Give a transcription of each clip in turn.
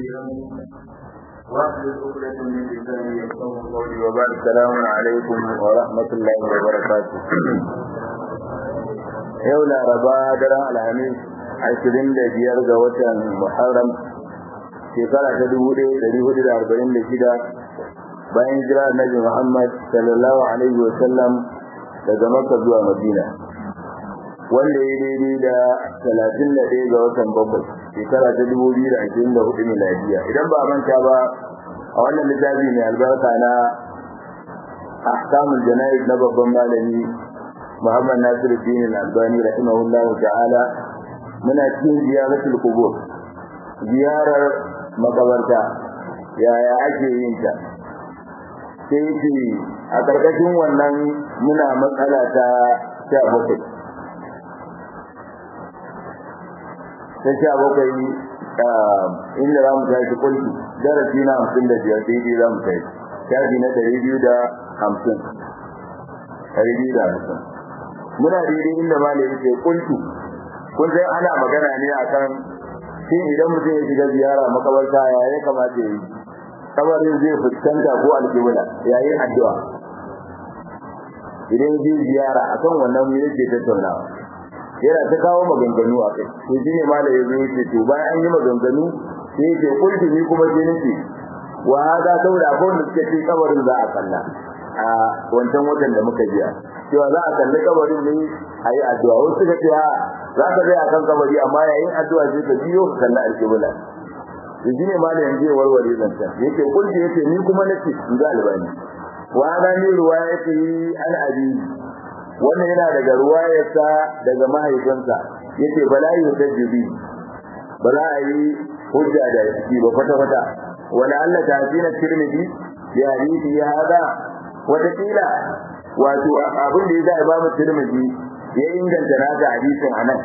واحلل عقدة من لساني يفقهوا قولي وبعد السلام عليكم ورحمة الله وبركاته yau laraba daren alhamis ashirin da biyar ga watan muharram shekara ta dubu ɗaya ɗari hudu da arba'in da shida bayan jira annabi muhammad sallallahu alaihi wa sallam daga makka zuwa madina wanda ya daidai da talatin da ɗaya ga watan bakwai shekara ta dubu biyu da ashirin da hudu miladiya idan ba manta ba a wannan littafi mai albarka na ahkamul jana'iz na babban malami Muhammad Nasiruddin Al-Albani rahimahullahu ta'ala muna cikin ziyaratul qubur ziyarar makabarta yaya ake yin ta sai ce a karkashin wannan muna matsala ta sha bakwai ta sha bakwai inda za mu tashi kulki darasi na hamsin da biyar daidai za mu tashi shafi na ɗari biyu da hamsin ɗari biyu da hamsin muna daidai inda malam yake kuntu kun sai ana magana ne akan shin idan mutum ya shiga ziyara makabarta ya ya kamata ya yi kabarin zai fuskanta ko alƙibla yayin addu'a idan zai ziyara akan wannan mu yake tattaunawa yana ta kawo maganganu a kai to shine malam ya zo yake to bayan an yi maganganu sai yake kuntu ni kuma sai nake wa hada saboda akwai wanda suke ce kabarin za a kalla a wancan watan da muka jiya cewa za a kalli kabarin ne a yi addu'a wasu suka ce za ka zai akan kabari amma yayin addu'a sai ka biyo ka kalli alƙibla da shi ne malam yanzu ya warware zancen yake kulki yake ni kuma nace in ga albani wa ana ni ruwayati an abi wannan yana daga ruwayarsa daga mahaifinsa yace bala yutajjibi ba za a yi hujja da shi ba kwata kwata wala Allah ta hasina tirmidhi ya hadisi ya hada wata kila wato abin da ya sa Imam Tirmidhi ya inganta naka hadisin anan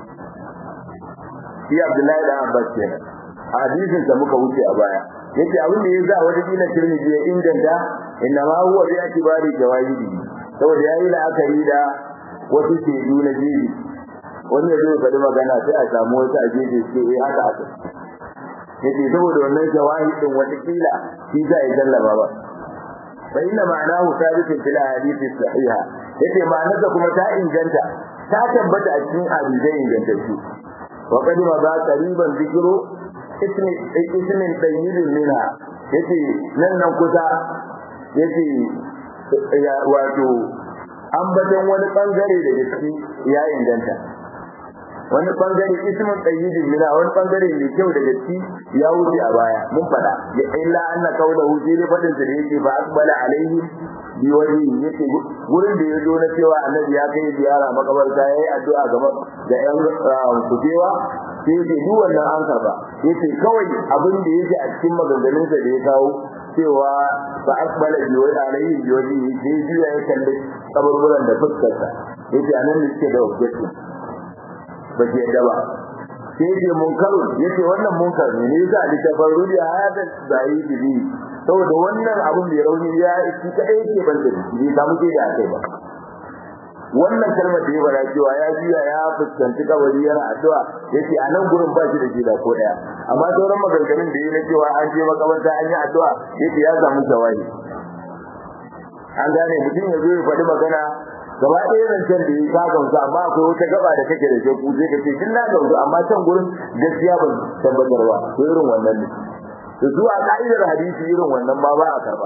shi Abdullahi da Abbas kenan hadisin da muka wuce a baya yace abin da ya sa wata kila Tirmidhi ya inganta inna ma huwa bi atibari jawahidi saboda yayi la'akari da wasu shedu na jiri wani ya zo faɗi magana sai a samu wasu a jeje ce eh haka haka yace saboda wannan jawahidin wata kila shi za ya jallaba ba فإن معناه ثابت في الأحاديث الصحيحة yace ma'anarsa kuma ta inganta ta tabbata a cikin hadisai ingantattu wa qad ma ba qariban zikru ismi ismin tayyibin minha yace nan nan kusa yace ya wato ambaton wani bangare da gaske ya inganta wani bangare ismin tayyibin minha wani bangare mai kyau da gaske ya wuce a baya mun fada ya illa anna qawluhu sai dai fadin da yake ba akbala alaihi bi wani yake gurin da ya zo na cewa annabi ya kai ziyara makabarta yayi addu'a ga da yan kujewa sai yake duk wannan an karba yace kawai abin da yake a cikin maganganun sa da ya kawo cewa ba akbala bi wani alaihi bi wani sai juya ya kalli kaburburan da fuskarsa yace anan ne suke da objective ba ke yadda ba sai yake munkar yace wannan munkar ne ne yasa da tabarru da hada zai bibi saboda wannan abun da rauni ya shi kadai yake ban da shi ba mu da kai ba wannan kalmar da ya fara cewa ya jiya ya fuskanci kabari yana addu'a yace a nan gurin ba shi da jida ko daya amma sauran maganganun da yana cewa an je makabarta an yi addu'a yace ya samu jawabi an gane mutum ya zo ya faɗi magana gaba ɗaya zancen da ya ka gamsu amma akwai wata gaba da kake da shakku sai ka ce kin na gamsu amma can gurin gaskiya ban tabbatar ba to irin wannan ne to su a ka'idar hadisi irin wannan ma ba a karba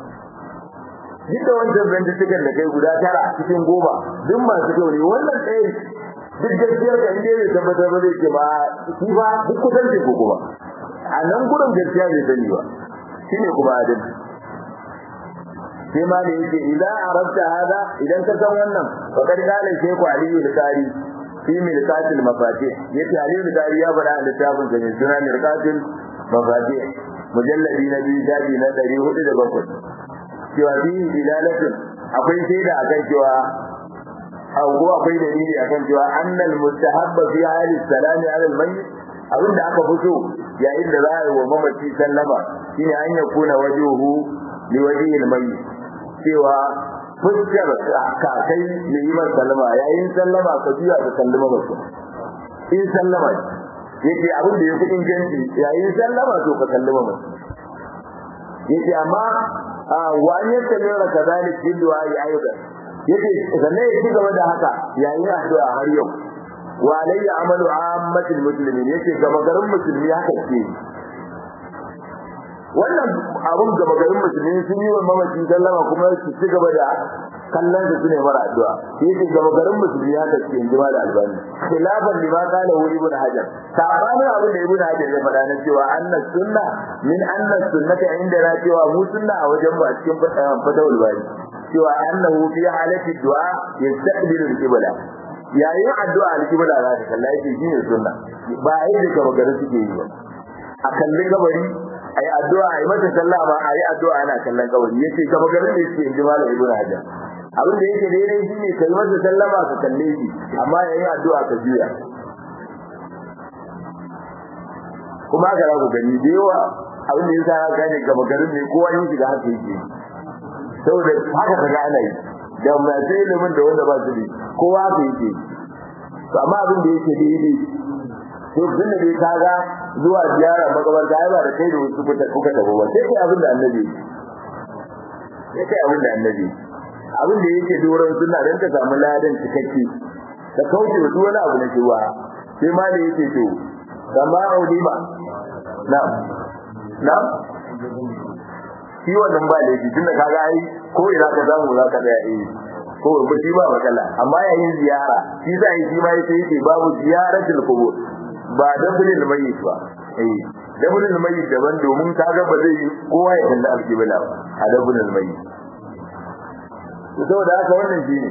duk da wancan zantukan da kai guda tara cikin goma duk masu kyau ne wannan ɗaya duk gaskiyar da inda bai tabbatar ba zai ce ba shi ba duk kusan ce ko kuma a nan gurin gaskiya bai sani ba shine kuma adalci sai ma ne yake idan arabta hada idan ka san wannan fa kad kana sheku aliyu al-qari fi milkatil mafatih yace aliyu al-qari ya bada a littafin sa mai suna milkatil mafatih mujalladi na biyu shafi na 407 cewa fi dilalatin akwai shaida akan cewa ko akwai dalili akan cewa annal mustahabba fi hali salami ala al-mayyit abinda aka fito yayin da za a yi wa mamaci sallama shine an yakuna wajuhu liwaji al-mayyit cewa fuskar kakai mai yi masa sallama yayin sallama ka juya ka sallama mutum in sallama yace abin da yafi inganci yayin sallama to ka sallama mutum yace amma wa an yastamira kadhalik bil du'a aidan yace sannan ya ci gaba da haka yayin addu'a har yau wa alayya amalu ammatil muslimin yace gaba garin musulmi haka ce wannan abun gaba garin musulmi sun yi wa mamaci sallama kuma su ci gaba da kallon da sune mara addu'a yace gaba garin musulmi haka ce in jima da albani khilafan lima qala hu ibn hajar sabanin abin da ibn hajar ya faɗa na cewa anna sunna min anna sunnata inda na cewa mu sunna a wajen mu a cikin fatawul bari cewa annahu fi halati du'a yastaqbilu al-qibla yayin addu'a al-qibla za ta kalla yake shine sunna ba yadda gaba garin suke yi ba a kallin gabari ayi addu'a ayi mata sallah ma ayi addu'a ana kallon kabari yace gaba garin da yake inji malam ibnu hajar abin da yake daidai shine kai masa sallama ka kalle shi amma yayin addu'a ka juya kuma ga ku gani da yawa abin da yasa ka gane gaba garin ne kowa yin shiga haka yake saboda haka ka ga ana yi da masu ilimin da wanda ba su da kowa haka yake amma abin da yake daidai to tunda dai kaga zuwa ziyara makabarta ai ba da kai da wasu kuka kuka tabo ba sai kai abin da annabi sai kai abin da annabi abin da yake doron sunna dan ka samu ladan cikakke ka kauce wa duk wani abu na cewa sai ma da yake to kama audima na na shi wannan ba laifi tunda kaga ai ko ina ka zamu za ka da yi ko ba shi ba matsala amma yayin ziyara shi sai shi ma yake yake babu ziyaratul qubur ba dabulil mayyit ba eh dabulil mayyit daban domin kaga ba zai kowa ya kalla alkibla ba a dabulil mayyit to saboda haka wannan shine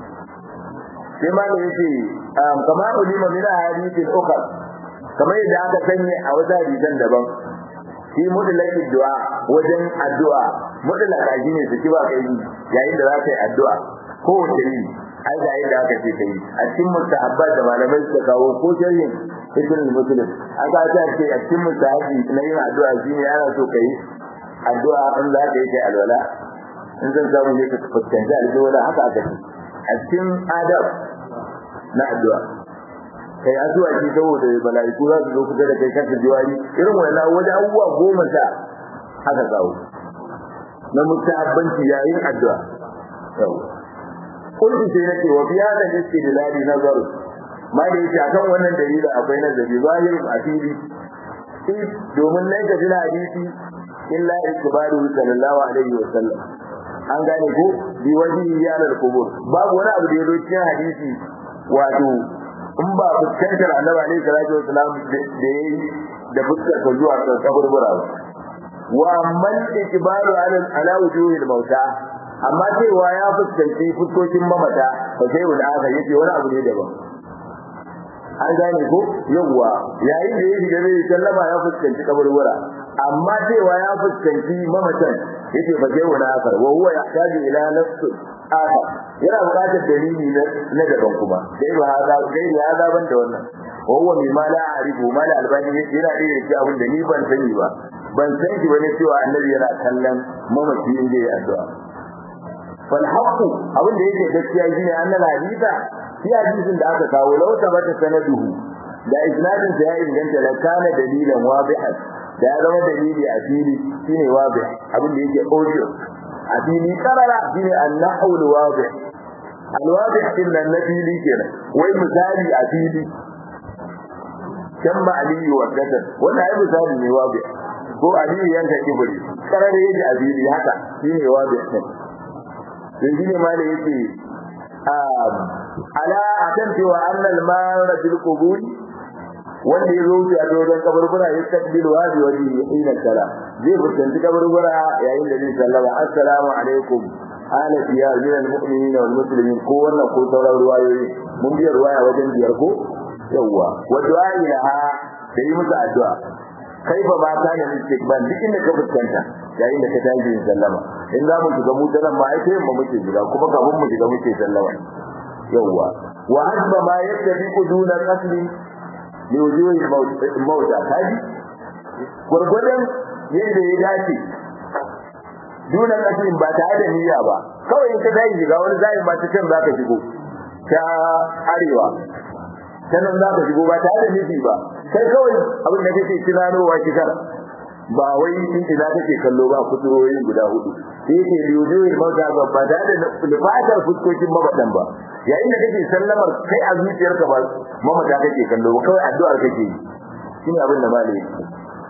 sai ma da yake kama ulima min hadithin ukhra kamar yadda aka sanya a wata hadisan daban shi mudlaqid du'a wajen addu'a mudlaqa shine su kiba kai yayin da za ka yi addu'a ko wace yi ai da yadda aka ce kai a cikin mustahabbat da malamai suka kawo ko sharhin ibn muslim aka ta ce a cikin mustahabi na yin addu'a shine ana so kai addu'a in za ka yi kai alwala in zan samu ne ka fuskanci alwala haka aka ce a cikin adab na addu'a kai addu'a ce saboda malaiku za su zo kusa da kai kasa jiwari irin wannan wajen abubuwa goma sha haka kawo na mustahabbanci yayin addu'a yau kullu sai nake wa fi hada istidlali nazar ma da yake akan wannan dalili akwai nazari zahir a fili domin nan ka jira hadisi illa ikbaru sallallahu alaihi wa sallam an gane ko bi waji yanar kubur babu wani abu da ya zo cikin hadisi wato in ba fuskantar annabi alaihi salatu wasalam da yayi da fuskar ka zuwa kaburbura ba wa man ikbaru ala ala wujuhil mauta amma cewa ya fuskanci fuskokin mamata ba sai wani aka yace wani abu ne daban an gane ko yawwa yayin da ya shiga zai sallama ya fuskanci kaburbura amma cewa ya fuskanci mamatan yace fa sai wani aka wa huwa yahtaju ila nafsi aka yana buƙatar dalili na daban kuma sai ba hada sai ya hada ban da wannan wa huwa mimma la a'rifu ma la albani yace yana da yake abin da ni ban sani ba ban san shi bane cewa annabi yana kallon mamaci inda ya addu'a fal haqu abin da yake gaskiya shine annal hadisa shi hadisin da aka kawo law tabata sanaduhu da isnadin sa ya inganta la kana dalilan wadihan da ya zama dalili a fili shine wadih abin da yake audio a fili karara shine an-nahwu al-wadih al-wadih din nan na fili kenan wai misali a fili kan ma aliyu wa gadan wannan ai misali ne wadih ko aliyu yanka kibri karara yake a fili haka shine wadih din yanzu ne ma da yake ala akan cewa annal mara bil qubur wanda ya zo a dogon kaburbura ya tabbilu hadi waji ina sala zai fuskanci kaburbura yayin da zai sallama assalamu alaikum ala diyar min al mu'minina wal muslimin ko wannan ko sauran ruwayoyi mun biya ruwaya wajen biyar ko yawa wa du'a ilaha da yi musu addu'a kaifa ma kana istiqbal duk inda ka fuskanta yayin da ka tashi yin sallama in za mu shiga mu nan ma ai sai mu muke shiga kuma kafin mu shiga muke sallama yawa wa hasba ma yattabiqu duna qasli li wujuhi mawta kaji gurgudan yadda ya dace duna qasli ba tare da niyya ba kawai in ka tashi shiga wani zai ba ta can zaka shigo ta arewa ta nan zaka shigo ba tare da nufi ba kai kawai abin da kake tunanowa kisan ba wai in ina kake kallo ba kuturoyin guda hudu sai yake liyoyin mauta ba ba da da lifatar fuskokin mabadan ba yayin da kake sallamar kai a zuciyarka ba mamata kake kallo ba kawai addu'ar kake yi shine abin da malai yake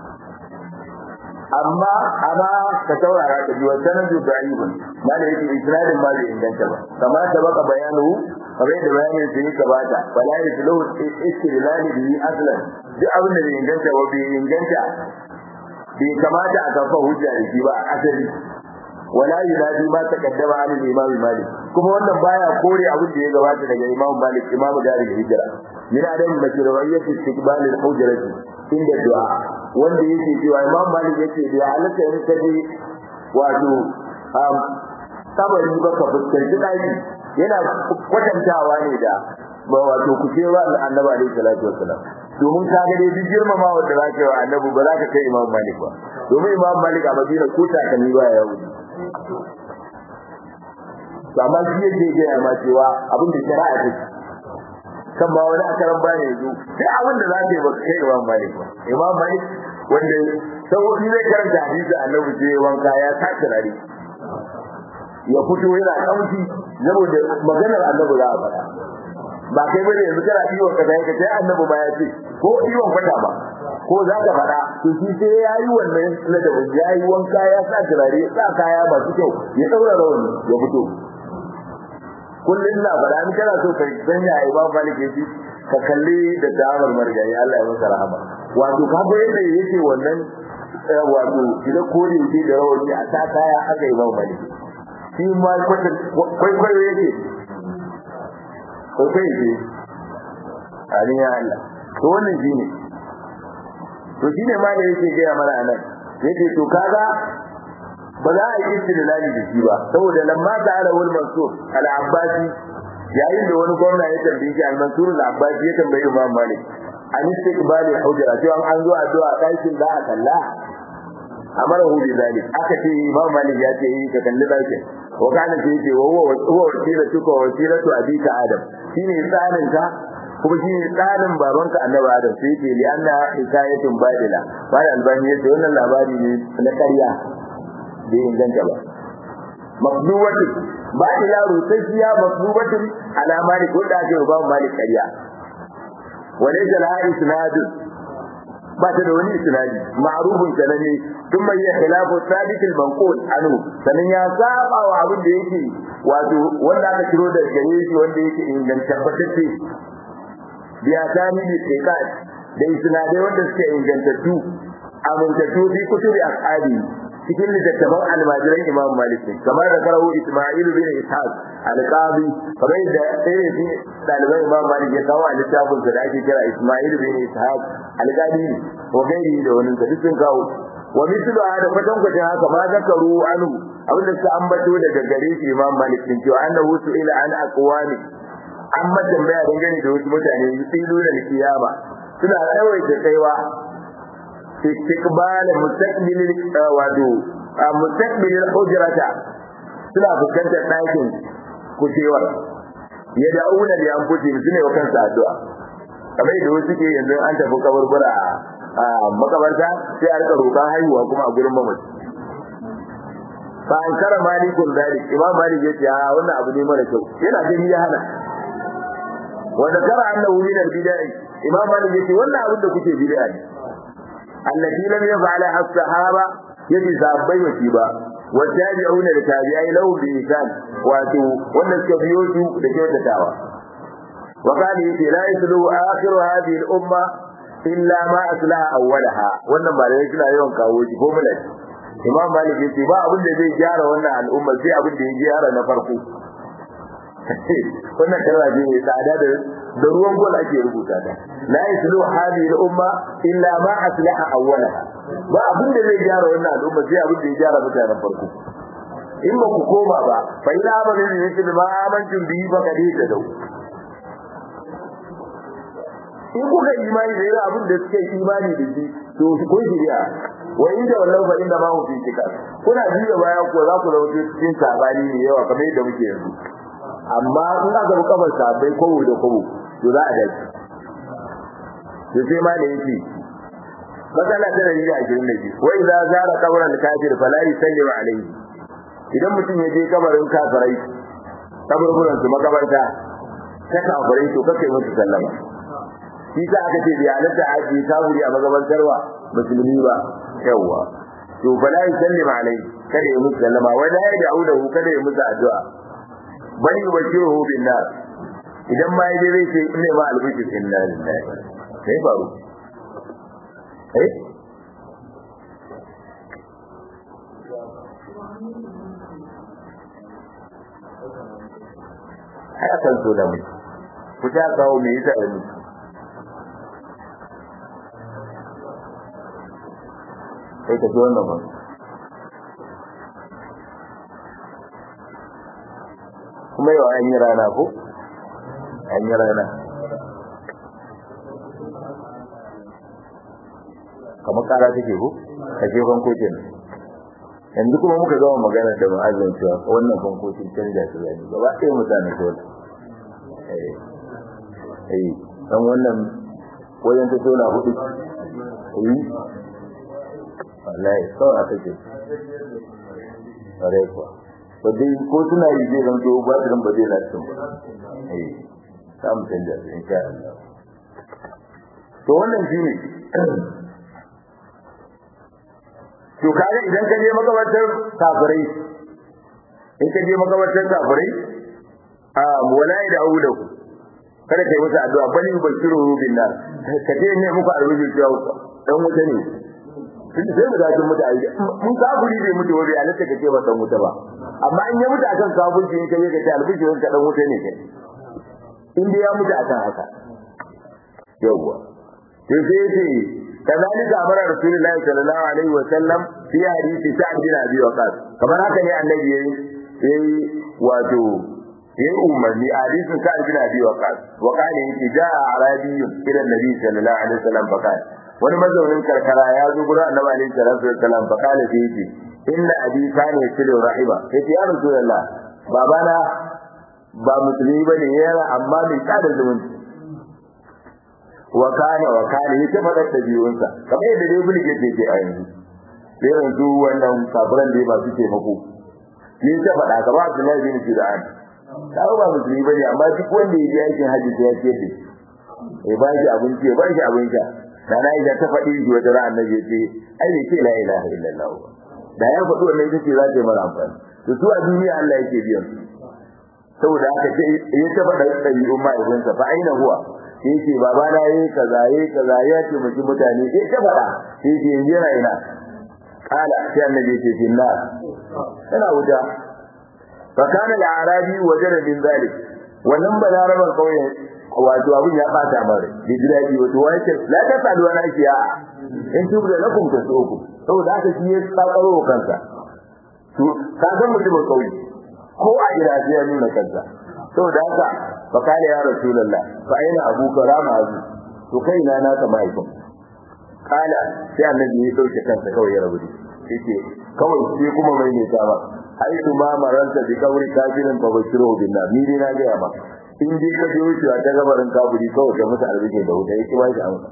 amma amma ka taurara ka ji wannan da da'ibun malai yake isnadin ma bai inganta ba kama da baka bayanu kamar da bayanin sai ka bata bala ya tilu istilali bi aslan duk abin da bai inganta ba bai inganta bai kamata a kafa hujja da shi ba a asali wala yunadi ma taqaddama an al-imam malik kuma wannan baya kore abin da ya gabata daga imam malik imam darul hijra min adam mashru'iyyat istiqbal al-hujrati inda du'a wanda yake cewa imam malik yake da halatta in kaje wato um sabari baka fuskanci daki yana kwatantawa ne da ba wato kucewa annabi alaihi salatu wassalam domin ka ga dai duk girmama wanda za ka yi wa annabi ba za ka kai imam malik ba domin imam malik a madina ko takalmi ba ya wuce amma shi yake gaya ma cewa abin da shari'a ta kan ba wani akaran ba ne yanzu sai abin da za ka yi ba kai imam malik ba imam malik wanda saboda zai karanta hadisi annabi sai wanka ya sa turare ya fito yana kauci saboda maganar annabi za a faɗa ba kai bane yanzu kana iwon ka sai ka sai annabi ba ya ce ko iwon kwata ba ko za ka faɗa to shi sai ya yi wannan ladabin ya yi wanka ya sa turare ya sa kaya masu kyau ya ɗaura rawani ya fito kullum na faɗa in kana so ka san ya yi ba malik ya ci ka kalli da damar margari Allah ya masa rahama wato ka ga yadda yake wannan wato idan kore yake da rawani a sa kaya aka yi ba malik shi ma kwaikwayo yake kwaikwayo yake amin ya Allah to wannan shi ne to shi ne ma da yake gaya mana anan yake to kaga ba za a yi istidlali da shi ba saboda lamma ta ala wal mansur al abbasi yayin da wani gwamna ya tambaye shi al mansur al abbasi ya tambaye imam malik an istiqbal al hujra cewa an zo addu'a ɗakin da aka kalla amara hu bi zalik aka ce imam malik ya ce ka kalli ɗakin wa kana ce ce wa huwa huwa wasilatu ka wasilatu abika adam shine tsarin ka kuma shi tsarin babanka annabi adam sai ce li anna hikayatun badila wani albani yace wannan labari ne na ƙarya bai inganta ba maqduwatu ba ila rusayya maqduwatu ala malik wanda ake ba malik ƙarya walaysa la isnad ba ta da wani isnadi ma'rufun sanani tun mai khilafu sabit al-manqul anhu sanan ya saba wa abin da yake wato wanda aka kiro da gare shi wanda yake inganta batacce biya tani da tsikat da isnadai wanda suke ingantattu amintattu fi kutubi ashabi cikin littattafan almajiran imam malik kamar da karawo isma'il bin ishaq al-qadi kamar da ɗaya ne ɗaliban imam malik ya kawo a littafin da ake kira isma'il bin ishaq al-qadi wa gairi da wani da dukkan kawo wa mislu hada fatan kwatan haka ma zakaru anhu abin da suka ambato daga gare shi imam malik din cewa annahu su'ila an aqwami an tambaya dangane da wasu mutane yusilu da kiyama suna tsawaita kaiwa istiqbal mustaqbil wado mustaqbil hujrata suna fuskantar ɗakin kucewar ya da'una da an kuce su ne wa kansa addu'a kamar da wasu ke yanzu an tafi kaburbura a makabarta sai a rika roƙon haihuwa kuma a gurin mamaci fa an kara malikun dalik imam malik yace a wannan abu ne mara kyau yana gani ya hana wanda kara annahu min al-bid'ah imam malik yace wannan abin da kuke bid'a ne allati lam yaf'ala as-sahaba yace sahabbai wasi ba wa tabi'una da tabi'ai lahu bi ihsan wato wannan suka biyo su da kyautatawa wa kana yace la yaslu akhiru hadhihi al-umma illa ma aslaha awwalaha wannan ba da yake suna yawan kawo shi ko mulai imam malik yace ba abin da zai gyara wannan al'umma sai abin da ya gyara na farko wannan kalma ce mai tsada da da ruwan gol ake rubuta ta la yaslu hadhihi al-umma illa ma aslaha awwalaha ba abin da zai gyara wannan al'umma sai abin da ya gyara mutanen farko in ba ku koma ba fa ila ba ne ne da ma amantum bihi ba kadi da dau in kuka imani da yawa abin da suke imani da shi to kun shirya wa inda wallahu fa inda ma hu fi shikar kuna jiya baya ko za ku zama cikin sabani ne yawa kamar yadda muke yanzu amma in aka bi kafar sabai kowo da kowo to za a dace to sai ma da yake matsala ta dari da ashirin da biyu wai za zara kabarin kafir fala yusallim alaihi idan mutum ya je kabarin kafirai kaburburan su makabarta ta kafirai to kake musu sallama shi sa aka ce da halatta aji kafiri a magabantarwa musulmi ba yawwa to fala yusallim alaihi kada ya musu sallama wala ya da'udahu kada ya musu addu'a bal yubashiruhu bin nar idan ma yaje zai ce inna ma albishir inna lillahi sai faru eh haya kan so da mu ku ta kawo me yasa da mu sai ka ji wannan ba kuma yau an yi rana ko an yi rana kamar kara take ko a gefen kotun yanzu kuma muka zama magana da ma'azin cewa wannan bankocin canja su zai gaba ɗaya mutane ko eh eh dan wannan wajen ta tona hudu eh wallahi kawai aka ce ƙwarai kuwa ba dai ko suna yi zai zanto ba su ba zai lafiya ba eh samu canja su insha Allah to wannan shine to kaga idan ka je makabartar kafirai in ka je makabartar kafirai a walai da awu da ku kada kai musu addu'a bali bashiru bin nar ka je ne muku arzuki cewa dan wuta ne tun sai mu dace mutu ai mun kafiri bai mutu ba bai halatta ka ce ba dan wuta ba amma in ya mutu akan kafirci in ka je ka ce albishirin ka dan wuta ne kai in dai ya mutu akan haka yawwa sai sai ce كذلك أمر رسول الله صلى الله عليه وسلم في حديث سعد بن أبي وقاص كما هكذا النبي يي واتو يي أمرني حديث سعد بن أبي وقاص وقال إن جاء أعرابي إلى النبي صلى الله عليه وسلم فقال wani mazaunin karkara ya zo gurin annabi alaihi salatu wassalam fa kana sai yace inna abi kana yasilu rahiba yace ya rasulullah babana ba musulmi bane yana amma mai tsada zumunci wa kana wa kana yake fadar da biyunsa kamar yadda dai bulge yake ke a yanzu sai yanzu wannan kafiran da ba su ke mako ni ta fada ka ba Abdullahi bin Judan da ba musulmi bane amma duk wanda ya je aikin haji sai ya ce eh ba shi abinci ba shi abinci da na yi ta faɗi shi wata ran annabi ce ai ne ce la ilaha illallah da ya faɗi wannan ita ce za ta yi mara amfani to su a duniya Allah yake biyan saboda haka sai ya ta faɗa ɗabi'un ma'aikunsa fa aina huwa sai ce baba na yi kaza yi kaza ya ce miki mutane sai ta faɗa sai ce yanzu yana ina kala sai annabi ce finna yana wuta fa kana al-arabi wajada min zalik wannan balaraban kauyen wato abin ya bata mare da gidaji wato wace la ta sadu wani ake a in tubu da lakum ta soku saboda haka shi ya tsakaro kansa to ka san mutumin kauye ko a ira sai ya nuna kansa saboda haka fa kana ya rasulullah fa aina abuka rama azu to kai na na ka mahaifin kala sai annabi ya dauke kansa kawai ya rabu shi ce kawai sai kuma mai ne ta ba haitu ma maranta bi kauri kafirin fa bashiru billah ni dai na ga ba in dai ka je wucewa ta gabarin kaburi kawai ka musu arziki da wuta yake ba shi amsa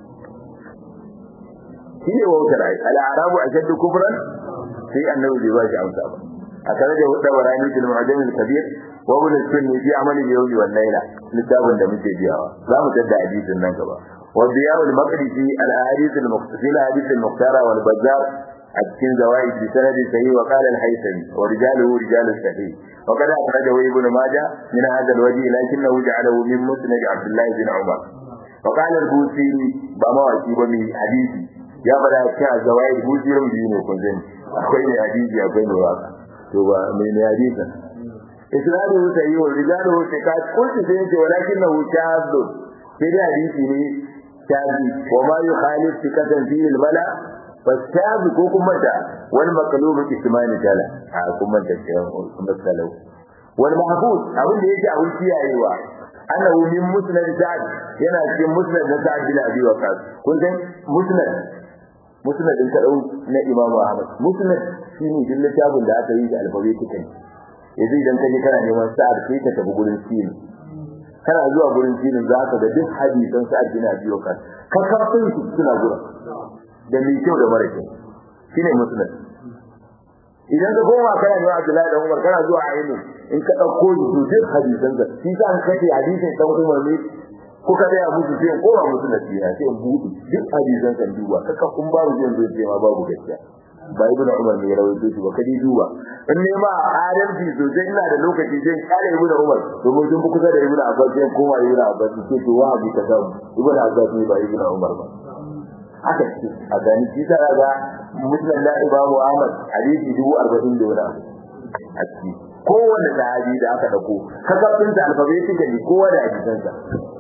shi ne wautar ai al-arabu ashaddu kufran sai annabi bai ba shi amsa ba a tare da wadda warani fil mu'jam al-kabir wa ibn sunni fi amali al-yawmi wal layla littafin da muke biyawa za mu tada hadisin nan gaba wa biyaw al-maqdisi al-ahadith al-muqtasila hadith al-muqtara wal bazzar أتكن زوائد بسند صحيح وقال الحيثمي ورجاله رجال الصحيح وقد أخرجه ابن ماجه من هذا الوجه لكنه جعله من مسند عبد الله بن عمر وقال البوسيري بما وكيب من حديثي يا بلا كان زوائد بوسيري بينه كنزين أخوين حديثي أخوين واقع توبا من حديثا إسناده صحيح ورجاله ثقات قلت سينتي ولكنه شاذ في حديثي شاذ وما يخالف ثقة فيه الملأ fasabu ko kuma da wal maqlub ismani tala a kuma da kuma salau wal mahfuz abin da yake abin kiyayewa annahu min musnad sa'd yana cikin musnad na sa'd bin abi waqas kun san musnad musnad din kadau na imamu ahmad musnad shine din littafin da aka yi da alphabetically yanzu idan kaje kana neman sa'd sai ka tafi gurin sin kana zuwa gurin filin za ka ga duk hadisan su addini biyo kan kakafin su suna zuwa da mai kyau da mara kyau shine musulmi idan ka koma kana zuwa Abdullahi dan Umar kana zuwa Ainu in ka dauko su duk hadisan da shi sa an kace hadisin dan Umar ne kuka da musu sai ko ba musu nasiha sai in buɗe duk hadisan kan duba kaka kun ba mu zai ce ma babu gaskiya ba ibn Umar ne rawaito shi ba kadi duba in ne ma adalci sosai ina da lokaci sai kare ibn Umar domin sun kusa da ibn Abbas sai koma ibn Abbas sai to wa bi ka samu ibn Abbas ne ba ibn Umar ba haka ce a gani shi ta ga muslim da Imam Ahmad hadisi dubu arba'in da wani abu a ciki kowanne sahabi da aka dauko kasafin da alfabetikali kowa da hadisansa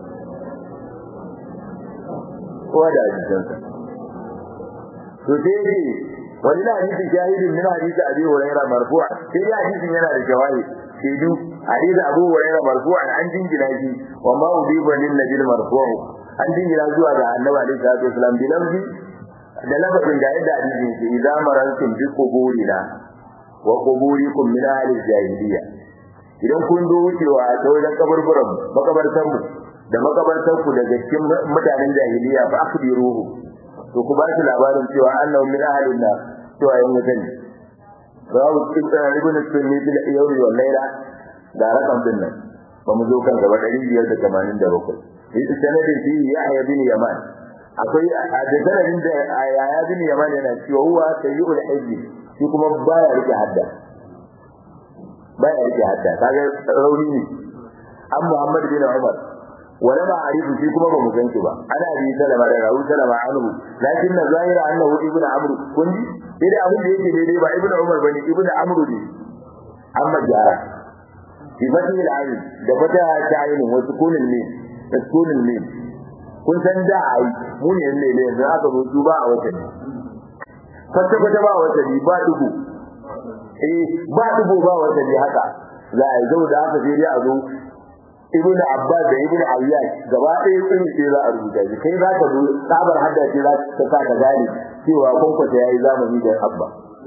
kowa da hadisansa to sai dai wani na hadisin shahidin min hadisi abi hurairah marfu'a sai dai hadisin yana da shawahid shaidu hadisi abu hurairah marfu'a an jingina shi wa ma udiba lin nabil marfu'u an jingina zuwa ga annabi alaihi salatu wasalam bi lafzi da lafazin da yadda hadisin ke idan marantum bi quburina wa quburikum min ahli jahiliya idan kun zo wucewa ta wajen kaburburan makabartan mu da makabartan ku daga cikin mutanen jahiliya fa akhbiruhu to ku ba shi labarin cewa annahu min ahlin nar cewa yan wuta ne rawu ibn sunni bil yawmi wal layla da rakam din nan ba mu zo kan gaba 587 ita sanadin shi yahya bin yaman akwai a da sanadin da yahya bin yaman yana cewa huwa sayyul hajji shi kuma baya rike hadda baya rike hadda kaga rauni ne an muhammad bin umar wala ma arifu shi kuma ba mu ganki ba ana bi salama da rawu salama anhu lakin na zahira annahu ibnu amr kun ji idan abin da yake daidai ba ibnu umar bane ibnu amr ne amma jara fi fati al-ayn da fata ta ayin wa sukunin ne da sukunin ne kun san da ai mu ne ne ne yanzu aka zo duba a wata ne fata fata ba wata ne ba dubu eh ba dubu ba wata ne haka za a yi zo da haka sai dai a zo ibn abbas da ibn ayyad gaba ɗaya sun ce za a rubuta shi kai za ka zo sabar hadda ce za ta sa ka gane cewa kwankwata yayi zamani da abba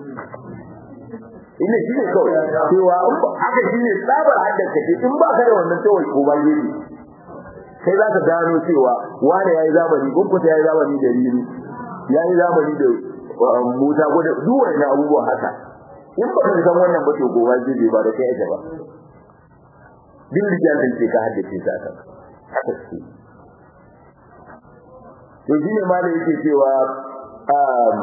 ina shi ne kawai cewa haka shi ne sabar hadda ka ce in ba ka da wannan kawai ko ba gefe kai za ka gano cewa wani yayi zamani kwankwata yayi zamani da riru yayi zamani da musa ko da duk wannan abubuwan haka in ba ka san wannan ba to gobe gefe ba da kai ake ba duk littafin ce ka haddace ta kan haka ce to shine ma da yake cewa um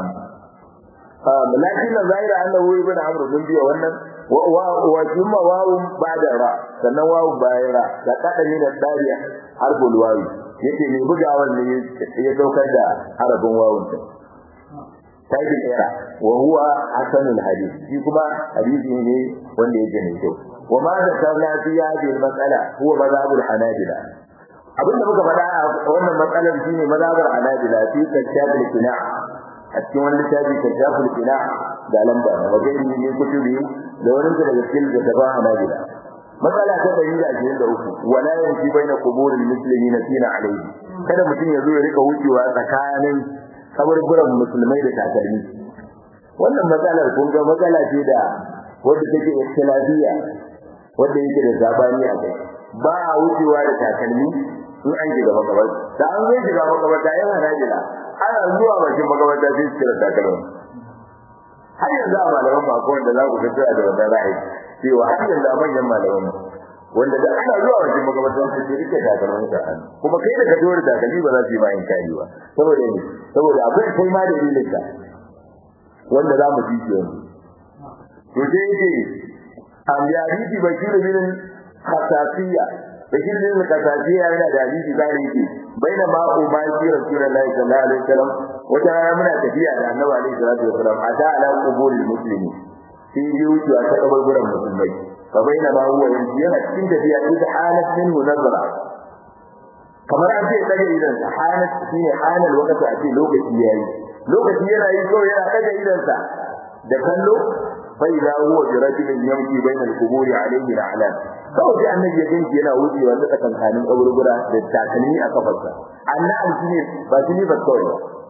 um lakin zaira annahu ibn amr bin biya wannan wa wa kuma wawu ba'da ra sannan wawu bayan ra da kada ne da dariya harful wawi yake ne bugawan ne ya daukar da harafin wawun ta tabi era wa huwa hasanul hadith shi kuma hadisi ne wanda yake ne kyau وما ذكرنا في هذه المسألة هو مذهب الحنابلة abin da muka faɗa a wannan matsalar shine mazhabar Hanabila fi kashafil qina a cikin wani littafi kashafil qina da lamba wa gairi ne kutubi da wani daga cikin littafin Hanabila matsala ta 123 wala yanti baina quburil muslimina fina alayhi kada mutum ya zo ya rika wucewa tsakanin kaburburan musulmai da takalmi wannan matsalar kun ga matsala ce da wadda take ikhtilafiyya wanda yake da zabani a kai ba a wucewa da takalmi in an shiga makabarta da an zo shiga makabarta yana najila ana zuwa bakin makabarta sai su kira takalmi har yanzu a malaman ba ko wanda za ku fito da wannan ra'ayi cewa har yanzu a manyan malaman wanda da ana zuwa bakin makabarta sai su rike takalmin sa kuma kai da ka zo da takalmi ba za su yi ma in kari ba saboda ne saboda akwai kai ma da ilimin wanda za mu ji yanzu to sai yake an ya hadisi bashir bin khasasiya bashir bin khasasiya yana da hadisi da yake baina ma umma fi rasulullahi sallallahu alaihi wasallam wata rana muna tafiya da annabi alaihi salatu wasallam ata ala qubulil muslimi sai yi wuce a kaburburan musulmai fa baina ma huwa yanzu yana cikin tafiya ita halat min munazara kamar an ce daga idan halat shine halal wakati a ce lokaci yayi lokaci yana yi kawai yana daga idansa da kallo فإذا هو برجل يمشي بين القبور عليه الأعلام kawai sai annabi ya ganki yana wucewa da tsakankanin kaburbura da takalmi a kafarsa annabi shine ba shine ba kawai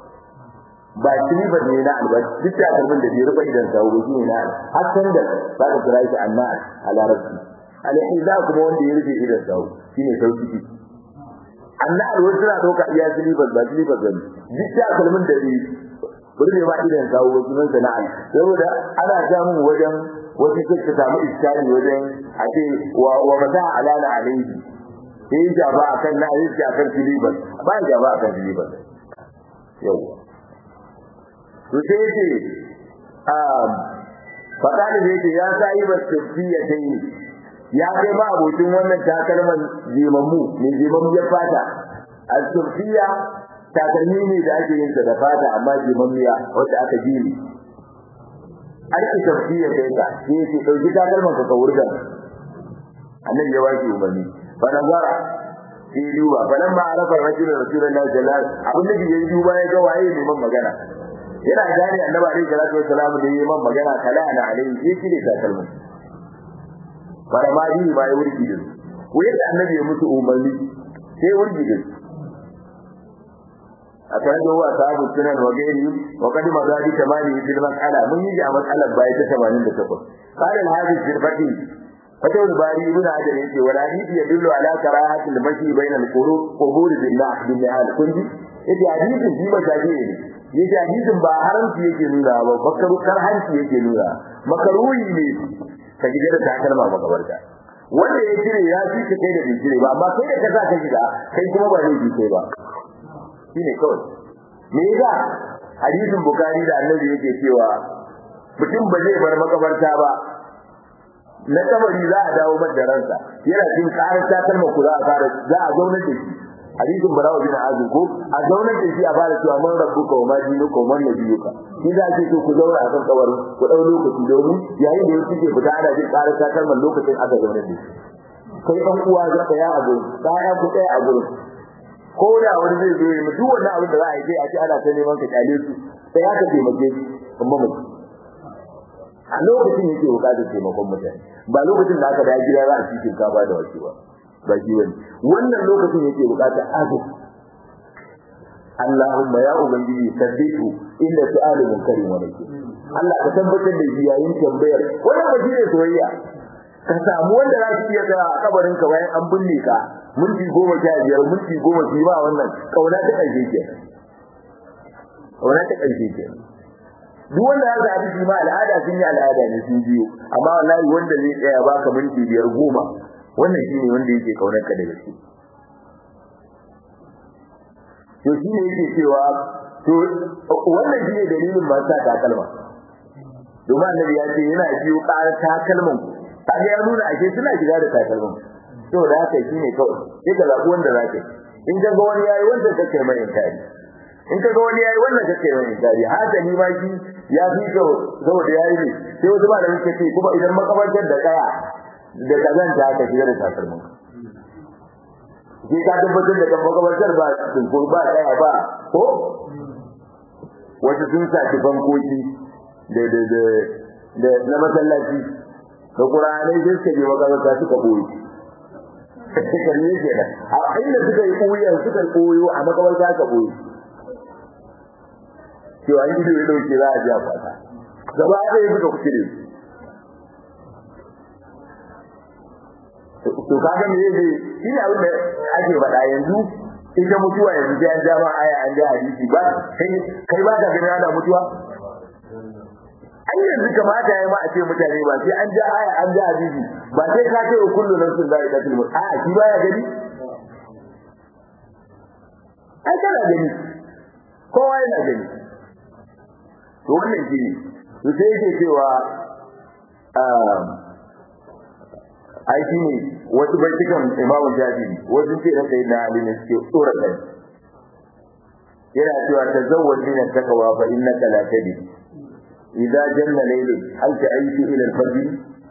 ba shine ba ne na alba duk takalmin da bai rufe idan sawo shi ne na har san da za ka kira shi annabi a larabci alhiza kuma wanda ya rufe idan sawo shine sauki annar wasu suna ɗauka iya silifas ba silifas ba ne duk ta kalmin da ne bari ne ma idan kawo wasu nan sana'a saboda ana samun wajen wasu sai ka samu iskari wajen a ce wa wa mata alala alaihi sai ya ba akan na yi shi akan silifas ba ya ba akan silifas yau to sai yace um fadali da yake ya sai ba tafiya dai ya kai ma abokin wannan takalman jimammu ne jimammu ya fata al-sufiya takalmi ne da ake yin sa da fata amma jimammiya wanda aka jini aiki tafiya kai ka sai yace dauki takalman ka ka wurga annabi ya waki umarni fa nazara sai duba falan ma arafa rajulun rasulullahi sallallahu alaihi wasallam abin da ya duba ya ga waye ne man magana yana gane annabi alaihi salatu wasallam da yayi man magana kala ana alaihi sai shi ne takalmin bara ma yi ba ya wurgi da ko yadda annabi ya mutu umarni sai wurgi da a kan da wa sahabu sunan wa gairi wa qad mazadi tamani fil mas'ala mun yi a mas'alar bai ta 88 qala al-hadith fil fati fatawul bari ibn hajar yace wal hadith yadullu ala karahati al-mashi bayna al-qurub qubur billah bil nihal kunji yace hadisin shi ba shafi ne yace hadisin ba haramci yake nuna ba bakaru karhanci yake nuna makaruhi ne ka gida da takalma makabarta wanda ya cire ya fi ka kai da bai cire ba amma kai da ka sa ka gida kai kuma ba ne kai ba shine kawai me yasa hadisin bukari da annabi yake cewa mutum ba zai bar makabarta ba na kabari za a dawo mata ransa yana jin karar takalma ku za a fara za a zauna da shi hadisin barawa bin azim ko a zaunar da shi a fara cewa man rabbuka wa ma dinuka wa man nabiyuka shi za ce to ku zauna a kan kabarin ku dau lokaci domin yayin da yake fita ana jin karar takalman lokacin aka zaunar da shi kai dan uwa ga tsaya a gurin tsaya ku tsaya a gurin ko da wani zai zo yi duk wannan abin da za a yi sai a ce ana ta neman ka kyale su sai aka taimake shi amma mutum a lokacin yake bukatar taimakon mutane ba lokacin da aka da gida za a ci shinkafa da wace ba ba shi bane wannan lokacin yake bukatar azu Allahumma ya ubangiji sabbitu inda su'alu munkarin wa nakir Allah ka tabbatar da shi yayin tambayar wannan ba shine soyayya ka samu wanda za su iya tsaya a kabarin ka bayan an binne ka minti goma sha biyar minti goma su ba wannan kauna ta ƙarshe ke kauna ta ƙarshe ke duk wanda ya zaɓi shi ma al'ada sun yi al'ada ne sun biyo amma wallahi wanda zai tsaya baka minti biyar goma wannan shine wanda yake kaunar ka da gaske to shine yake cewa to wannan shine dalilin ba sa takalma domin annabi ya ce yana biyo ƙarar takalman kaga ya nuna ake suna shiga da takalman to da haka shine kawai sai ka zaɓi wanda zaka in ka ga wani yayi wanda kake mai inkari in ka ga wani yayi wannan kake mai inkari haka ni ma shi ya fi ka saboda yayi ne sai wasu ba da suke ce kuma idan makabartar da kaya da kazanta ka shiga da takalmin ke ka tabbatar da kan makabartar ba ko ba kaya ba ko wasu sun saki bankoki da da da da na masallaci da qur'anai sai suka je makabarta suka boye suka ne ke da a inda suka yi koyon suka koyo a makabarta suka boye cewa in ido ya dauke za a ji a fata gaba ɗaya suka kuce da su to kaga me yake shi ne abin da ake faɗa yanzu in ka mutuwa yanzu sai an ja ma aya an ja hadisi ba kai kai ba ka gani ana mutuwa an yanzu kamata ya ma a ce mutane ba sai an ja aya an ja hadisi ba sai ka ce kullu nafsin za'iqatul maut a shi baya gani ai kana gani kowa yana gani to wannan shi ne to sai yake cewa ai shi ne wasu baitukan imamu shafi'i wasu ce na sayyidina ali ne suke tsora kai yana cewa tazawwaj min at-taqwa fa innaka la tadri idza janna laylu hal ta'ishu ila al-fajr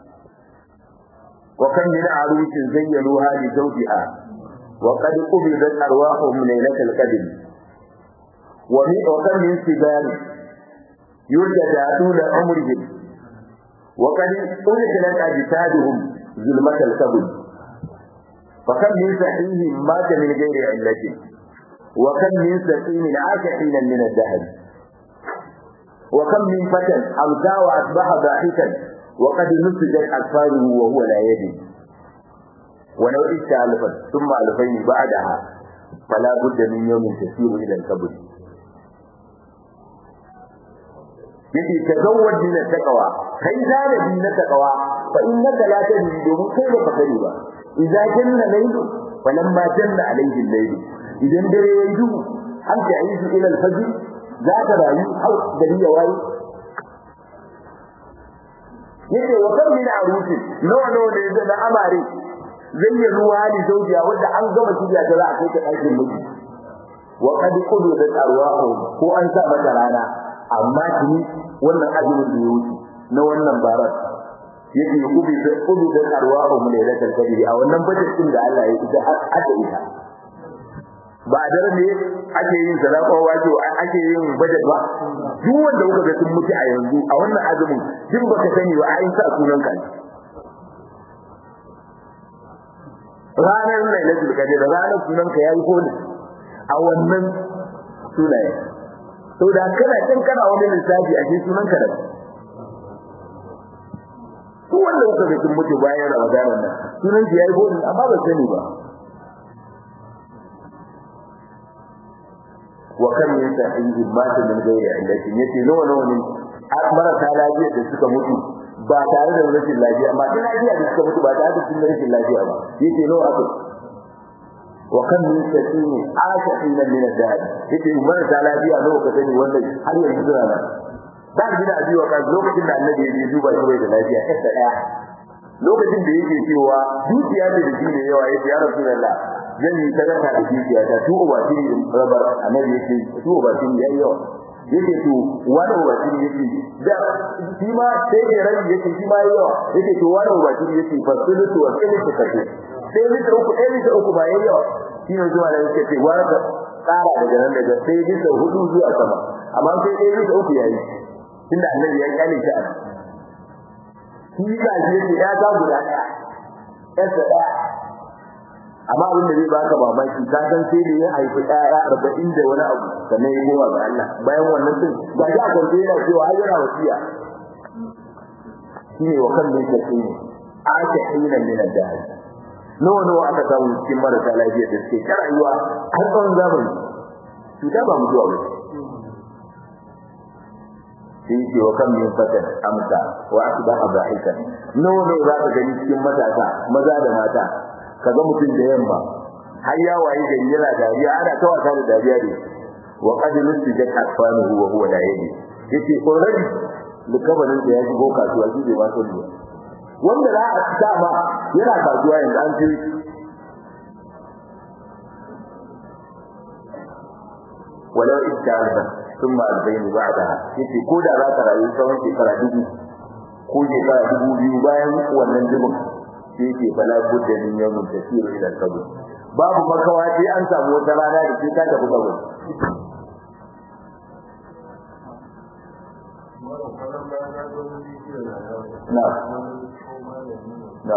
wa kam min arushin zayyanuha li zawjiha wa qad qubidat arwahuhum laylatal qadr wa min wa kam min sibar yurjaduna umrihim wa qad ulqilat ajsaduhum ظلمة الكبد فكم من صحيح مات من غير علة وكم من سقيم عاش حينا من الدهر وكم من فتى أمسى وأصبح ضاحكا وقد نسجت أطفاله وهو لا يدري ولو إشت ألفا ثم ألفين بعدها فلا بد من يوم تسير إلى القبر yake tazawwad min taqwa kai zalabi na taqwa fa innaka la tadri domin kai ba ka sani ba idza janna laylu falamma janna alayhi al-layl idan dare yayi duhu an ta yi ila al-fajr za ka rayu har gari ya waye yake wa kan min arusi nawa nawa da yake da amare zai yi ruwa da zaujiya wanda an gama tijiya ta za a kai ta ɗakin miji wa qad qudu da arwahu ko an sa mata rana amma tuni wannan azumin da ya wuce na wannan barar yake kubi da kubi da arwahu mu da lakal kadiri a wannan budget din da Allah ya yi da aka yi ba da ne ake yin sadaka wajo ake yin budget ba duk wanda kuka ga sun mutu a yanzu a wannan azumin din baka sani ba ai sa sunan ka ranar lailatul qadr ranar sunan ka yayi ko ne a wannan sunaye to da kana kin kana wani lissafi a cikin sunan ka da ko wanda kuka ga sun mutu bayan ramadanan nan sunan shi yayi ko ne amma ba sani ba wa kan min sahihi mata min gairi illatin yace nawa nawa ne marasa lafiya da suka mutu ba tare da rashin lafiya amma da lafiya da suka mutu ba tare da sun rashin lafiya ba yace nawa aka wa kan min sahihi asafina min ad-dahr yace marasa lafiya nawa ka sani wannan har yanzu suna nan da gida a biyo kan lokacin da annabi ya duba shi bai da lafiya kasa daya lokacin da yake cewa dukiya da da shi ne yawa yace ya rasulullah zan yi sadaka da dukiya ta tu ubati rabar annabi yake tu ubati yayi yawa yake to wani ubati yake da shi ma sai ya rabi yake shi ma yayi yawa yake to wani ubati yake fasulutu wa sulutu kace sai lita uku sai lita uku ba yayi yawa shi ne zuwa da yake ce wani tsara daga nan daga sai lita hudu zuwa sama amma sai sai lita uku yayi tunda annabi ya kyale shi a shi ka shi yake ya ta guda daya yasa daya amma abin da zai baka mamaki ka san sai da ya haifi ɗaya arba'in da wani abu sannan ya koma ga Allah bayan wannan din ga shi a kwance yana cewa har yana wasiya shine wa kan min kace ne aka hina min ad-dahr nawa nawa aka samu cikin marasa lafiya da suke ta rayuwa har tsawon zamani cuta ba mutuwa ba sai ce wa kan min fatan amsa wa asbaha dhahikan nawa nawa za ka gani cikin matasa maza da mata kaga mutum da yamma har ya waye gari yana dariya ana ta wasa da dariya ne wa qad nusijat asfanuhu wa huwa la yadi yace already likabarin da ya shigo kasuwa shi bai ma sani ba wanda za a ta ma yana kasuwa yanzu an ce walau itta'alba thumma albayni ba'daha yace ko da za ka rayu tsawon shekara dubu ko shekara dubu biyu bayan wannan dubin sai yake fala budda min yawmin tasiru ila al-qabr babu makawa sai an samu wata rana da sai ka tafi kabur na na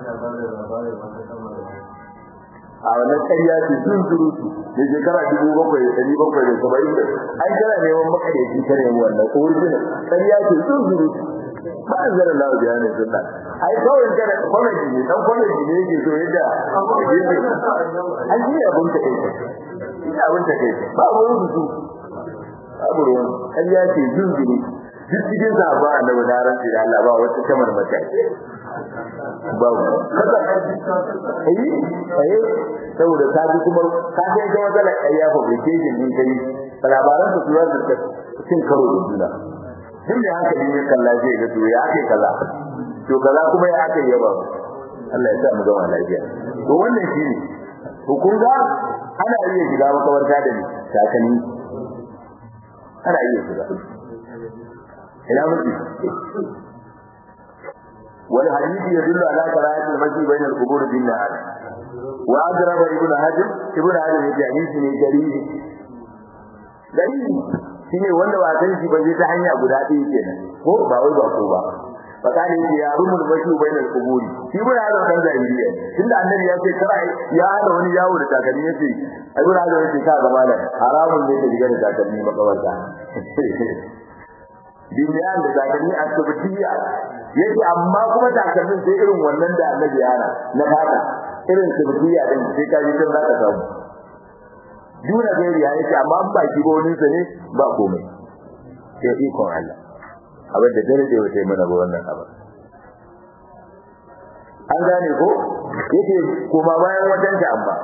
a wannan ƙarya ce sun surutu da shekara dubu bakwai da ɗari bakwai da saba'in da an kana neman makaryaci ta nemi wannan original ƙarya ce sun surutu ba a zara lawa da yanar sunna ai kawai kana kwanaji ne dan kwanaji ne yake so yadda an ji abin ta kai ina abin ta kai ba wani su babu ruwan ƙarya ce zunzuri duk cikin sahaba annabi na ran da Allah ba wata kamar mata babu kaza eh eh saboda ta ji kuma ka ga ita wata ƙarya fabrication din kai labaran su zuwa da cin karo da juna duk da hankali ne kalla zai ga to ya ake kaza to kaza kuma ya ake yaba Allah ya sa mu gama lafiya to wannan shine hukun ga ana iya shiga makabarta da ni takalmi ana iya shiga ina mutu wal hadisi yadullu ala qira'ati al-masjid bayna al-qubur bin nahar wa adraba ibn hajar ibn hajar ya hadisi ne dalili dalili shine wanda ba san shi ba zai ta hanya guda ɗaya kenan ko ba wai ba ko ba fakani yake ya rumul bashi bainal quburi shi ba ya kan zahiriya tunda annabi ya ce kara ya hada wani yawo da takalmi yace ai gura da yace ka gaba da haramun ne ka diga da takalmi makabarta duniyan da takalmi asbatiya yace amma kuma takalmin sai irin wannan da annabi ya hana na fata irin sirriya din sai ka ji tun za ka samu duna gairi ya yake amma an baki ba wani sa ne ba komai sai ikon Allah abin da dare da wata mana ba wannan abin an gane ko yake kuma bayan wajen da amma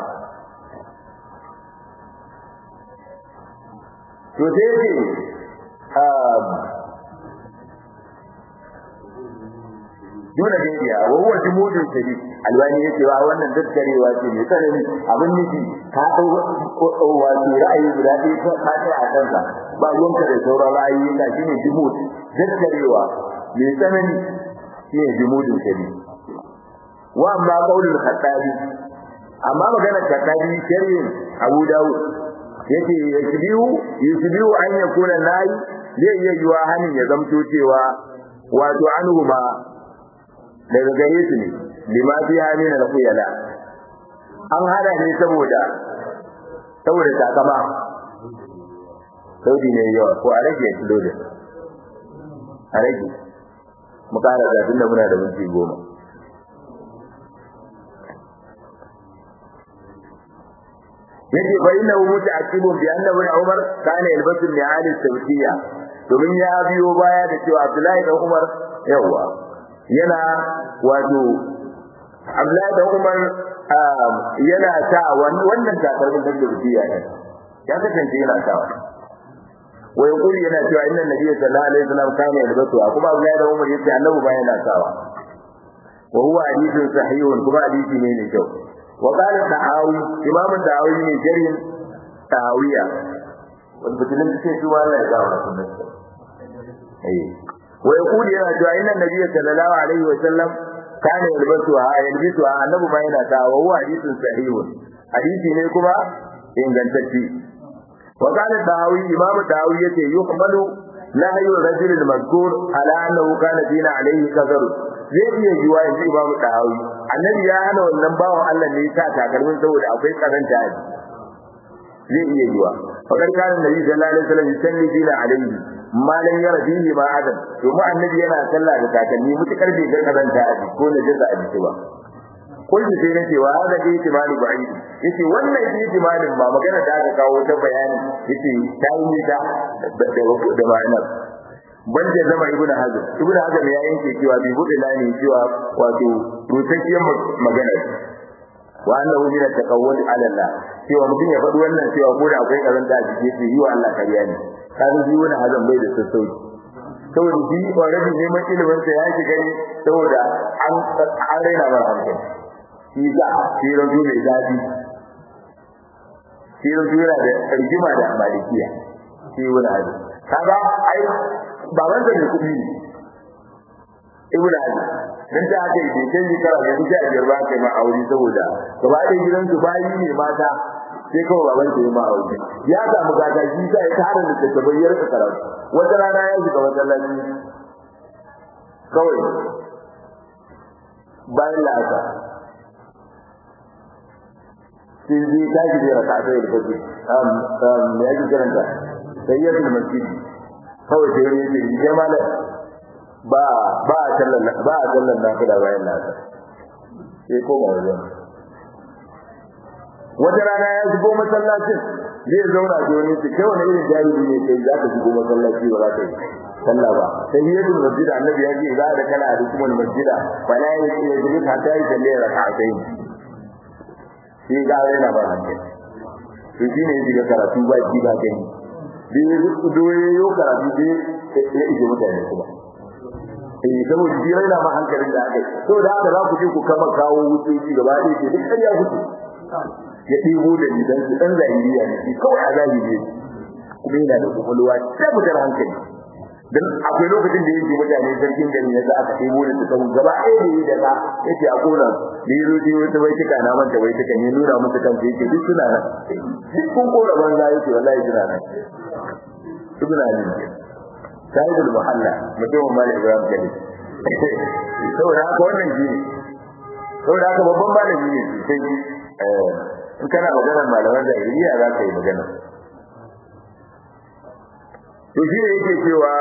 to sai yake dole da ya wa huwa jumudun shari alwani yake wa wannan daskarewa ce mai tsanani abin nufi ka dau wato ra'ayi guda ɗaya ko ka kai a kansa ba ruwanka da sauran ra'ayi ka shine jumud daskarewa mai tsanani shine jumudun shari wa amma qaulul khattabi amma maganar khattabi sharhin Abu Dawud yake yashbihu yashbihu an yakuna nayi zai iya yiwa hanin ya zamto cewa wato anhu ma daga gare su ne lima fi hamina da kuyala an hada ne saboda saboda takama saudi ne yawa ko a rage kilo da a rage mu kara da tunda muna da minti goma yake fa inna hu muta'aqqibun bi anna ibn umar kana yalbasu li'al as-sawtiyya domin ya biyo baya da cewa abdullahi da umar yawa yana wato Abdullahi da Umar yana ta wannan takalmin da rubiya ne ya kasance yana ta wa yaqul yana cewa inna nabiyya sallallahu alaihi wasallam kana yalbasu kuma Abdullahi da Umar yace annabi ba yana sawa wa huwa hadithun sahihun kuma hadisi ne ne kyau wa qala tahawi imam tahawi ne jarin tahawiya wanda bitin ce shi Allah ya ga wannan eh ويقول يا جاء ان النبي صلى الله عليه وسلم كان يلبسها يلبسها annabi ma yana ta wa huwa hadithun sahih hadisi ne kuma ingantacce wa kana dawi imam dawi yace yuhmalu nahyu rajul al-mazkur ala annahu kana dina alayhi kazar zai iya yiwa yanzu imam dawi annabi ya hana wannan bawan Allah ne ta takalmin saboda akwai karanta zai iya yiwa fa kana nabi sallallahu alaihi wasallam yusalli dina alayhi malan ya rabihi ma adam domin annabi yana sallah da takalmi mutukar bai ga kazanta a jiki ko na jaza a jiki ba kullu sai nake wa hada dai timani ba'i yace wannan dai timanin ba magana da aka kawo ta bayani yace ta yi ta da da ma'anar banda zama ibnu hazm ibnu hazm ya yanke cewa bi bude lani cewa wato rutakkiyar magana wa annahu min at-taqawwud ala Allah cewa mutum ya faɗi wannan cewa ko da akwai kazanta a jiki sai yi wa Allah kariya ne kaga shi wani hazan bai da sassauci saboda shi already neman ilimin sa ya shiga ne saboda an an raina mar hankali shi ga shi rajo mai zafi shi rajo yana da rigima da malikiya shi wani hazan kaga ai baban sa ne kuɗi ne ibn hazan dan ta aka yi bai yi kara da duka biyar ba kai ma aure saboda gaba ɗaya gidansu bayi ne mata sai kawai baban ta yi ma aure ya samu gata shi sai ya tare da tattabai ya rika karatu wata rana ya shiga masallaci kawai bayan la'asa sai zai tashi da raka ta yi fasi ya ji karanta sai ya fi masjid kawai sai ya ce ya malam ba ba a sallan ba a sallan nafila bayan la'asa sai ko ba wajen wata rana ya shigo masallacin zai zauna da wani su kai wani irin jami'i ne kai za ka shigo masallaci ba za ka yi sallah ba sai yi yadda masjida annabi ya ce za da kana da kuma masjida ba na yi ya shigo ka ta yi sallah ya raka kai shi ga yana ba hankali to shi ne shiga karatu ba ji ba gani da ya zuku doye karatu dai ya ije mutane kuma eh saboda shi yana ma hankalin da aka yi saboda haka za ku je ku kama kawo wutoci gaba ɗaya ce duk ƙarya kuke ya ɗebo da idan su ɗan zahiriya ne shi kawai a zahiri kuma yana da kwakwalwa ta mutar hankali dan akwai lokacin da yake mutane sarkin gari ya za aka ɗebo da su gaba ɗaya da yi da ka yake a kona da yi rote wata bai tuka na manta bai tuka ne nuna musu kansa yake duk suna nan duk kun kora banza yake wallahi suna nan suna nan sahibul muhalla mutumin malik ibrahim gani saboda haka wannan shi ne saboda haka babban malami ne sosai in kana maganar malaman da iliya za ka yi magana to shi ne yake cewa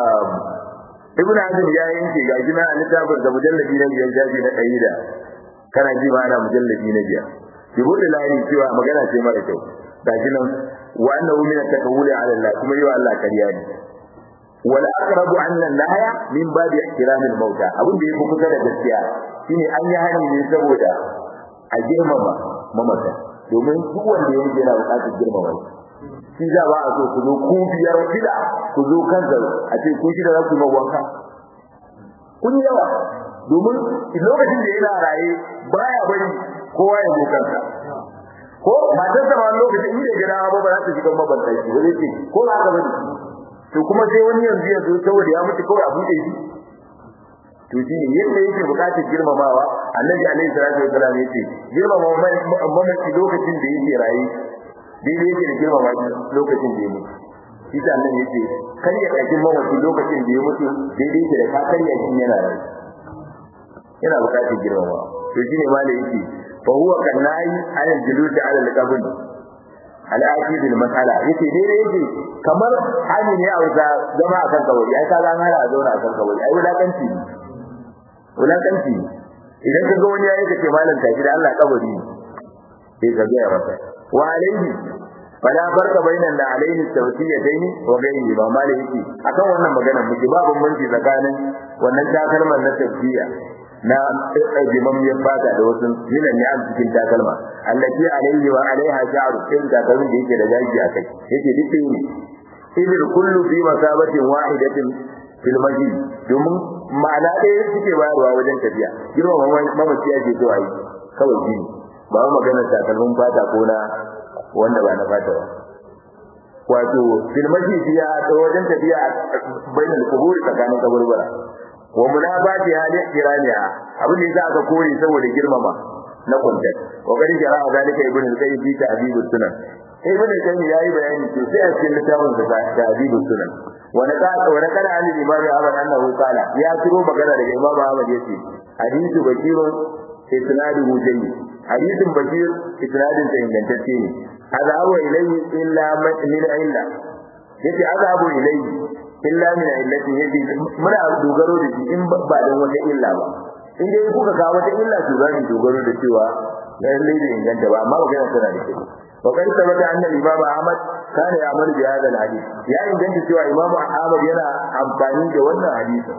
ibn hazm ya yanke ga gina a littafin da mujalladi na biyar jabi na ɗari da kana ji ma ana mujallabi na biyar ki bude layi cewa magana ce mara kyau gashi nan wa annahu min at-takawuli ala Allah kuma yau Allah kariya ne wala aqrabu anna nahya min babi ihtiram al-mauta abin da yake kusa da gaskiya shine an yi hani ne saboda a girmama mamata domin duk wanda ya mutu yana buƙatar girmama shi za ba a so ku zo ku biyar shida ku zo kan a ce ku shida za ku yi wanka kun yi yawa domin lokacin da yana raye baya bari kowa ya zo kansa ko matar sa ma lokacin inda ya gana ba ba za ta shiga mabanta shi ba zai ce ko ba haka bane to kuma sai wani yanzu ya zo saboda ya mutu kawai a buɗe shi to shi ne yadda yake buƙatar girmamawa annabi alaihi salatu wasallam yace girmama mamaci lokacin da yake raye daidai yake da girmama lokacin da ya mutu shi ta annabi yace kar ya ɗauki mamaci lokacin da ya mutu daidai yake da ka karya shi yana raye yana buƙatar girmamawa to shi ne ma da yake fa huwa kanai ala julusi ala al-qabr al-aqid al-mas'ala yace daidai yake kamar hali ne a wuta zama akan kawai ai ka ga mara a zauna akan kawai ai wulakanci ne wulakanci idan ka ga wani yayi ka ce malam tashi da Allah kabari sai ka ga masa wa alaihi fala farqa bainan da alaihi tawsiyatayn wa ghairihi ba malai yake akan wannan magana muke ba bambanci tsakanin wannan takalman na tafsiya na jimammiyar fata da wasu yinan ne a cikin takalma allati alaihi wa alaiha sha'ru sai takalmin da yake da gaji a kai yake duk ne idil kullu fi masabatin wahidatin fil masjid domin ma'ana ɗaya suke bayarwa wajen tafiya girma mamaci ake so a yi kawai shi ba wa magana takalmin fata ko na wanda ba na fata ba wato fil masjid ya wajen tafiya bainal kuburi tsakanin kaburbura wa munabati hali kiraniya abin da aka kore saboda girmama na kuntat wa gari jara zalika ibn al-qayyim fi ta'dib sunan ibn al-qayyim yayi bayani to sai a cikin littafin da ta'dib sunan wa naqala wa naqala an imam Ahmad annahu qala ya tiro magana daga imam Ahmad yace hadithu bakir isnaduhu jayyid hadithun bakir isnadin sa ingantacce ne azabu ilayhi illa min illa yace azabu ilayhi illa min illati yace muna dogaro da shi in ba dan wata illa ba in dai kuka kawo wata illa to zan dogaro da cewa lalle da inganta ba amma magana tana da kyau wa kai sabata annal imam ahmad kana ya amal bi hadal hadith ya inganta cewa imam ahmad yana amfani da wannan hadisi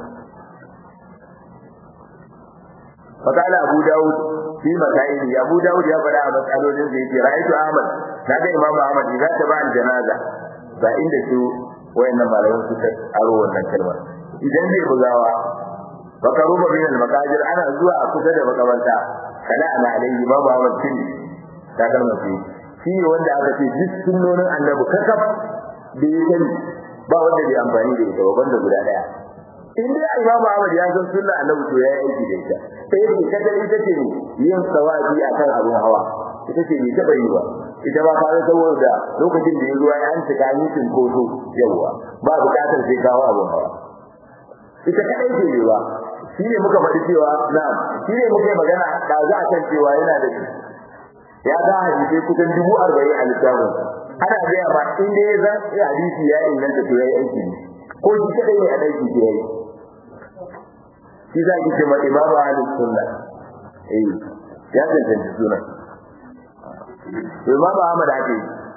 فقال أبو داود في مسائل أبو داود يا فلا مسألة زي رأيت أحمد هذا إمام أحمد إذا تبع الجنازة فإن شو wayannan malaman suka aro wannan kalma idan zai bugawa baka ruba bin al-makajir ana zuwa a kusa da makabarta kana ana alayhi ma ba wa tin ta kalma ce shi ne wanda aka ce duk sunnonin annabi kakaf da ya sani ba wanda bai amfani da ita ba banda guda daya in dai Imam Ahmad ya san sunnar annabi to ya aiki da ita sai dai kada ita ce yin sawabi akan abun hawa ita ce bai taba yi ba ita ba fara saboda lokacin da ya zuwa ya an cika yi cinkoso yawa ba bukatar sai kawo abun hawa ita kadai ce yi ba shi ne muka faɗi cewa na shi ne muka yi magana da za a kan cewa yana da shi ya ga hadisi kusan dubu arba'in a littafin ana gaya ma in dai zan iya hadisi ya inganta to ya yi aiki ne ko shi kadai ne a ɗauki ke ya yi shi za ki ce ma imamu ahlus sunna eh ya tantance sunan Imam Ahmad ake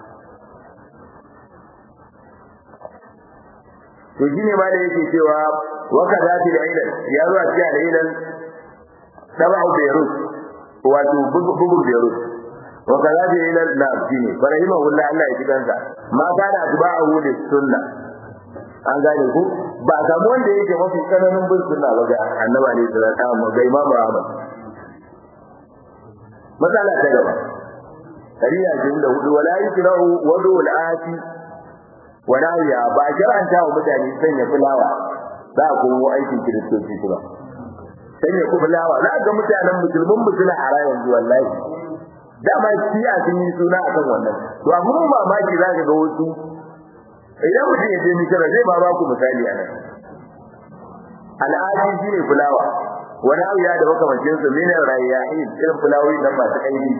to shine ma da yake cewa wa kadati da ilan ya zuwa cikin da ilan tabu Beirut wato bugu Beirut wa kadati ilan na shine farahima wallahi Allah ya jikansa ma kana atba'ahu lis sunna an gane ku ba samu wanda yake mafi tsananin bin sunna ba ga annabi ne da ta mu ga Imam Ahmad matsala ta gaba kariya jin da hudu wala yikrahu wadu al-ati wala ya ba shar'anta wa mutane sanya fulawa za ku mu aikin kiristoci kuma sanya ku fulawa za ga mutanen musulmin musulmi a rayan wallahi dama shi'a sun yi suna akan wannan to abun mamaki za ka ga wasu idan mutum ya je misira zai ba ba ku misali a nan al'adi shi ne fulawa wani abu ya da makamancin su min rayyahin irin fulawoyi nan masu aini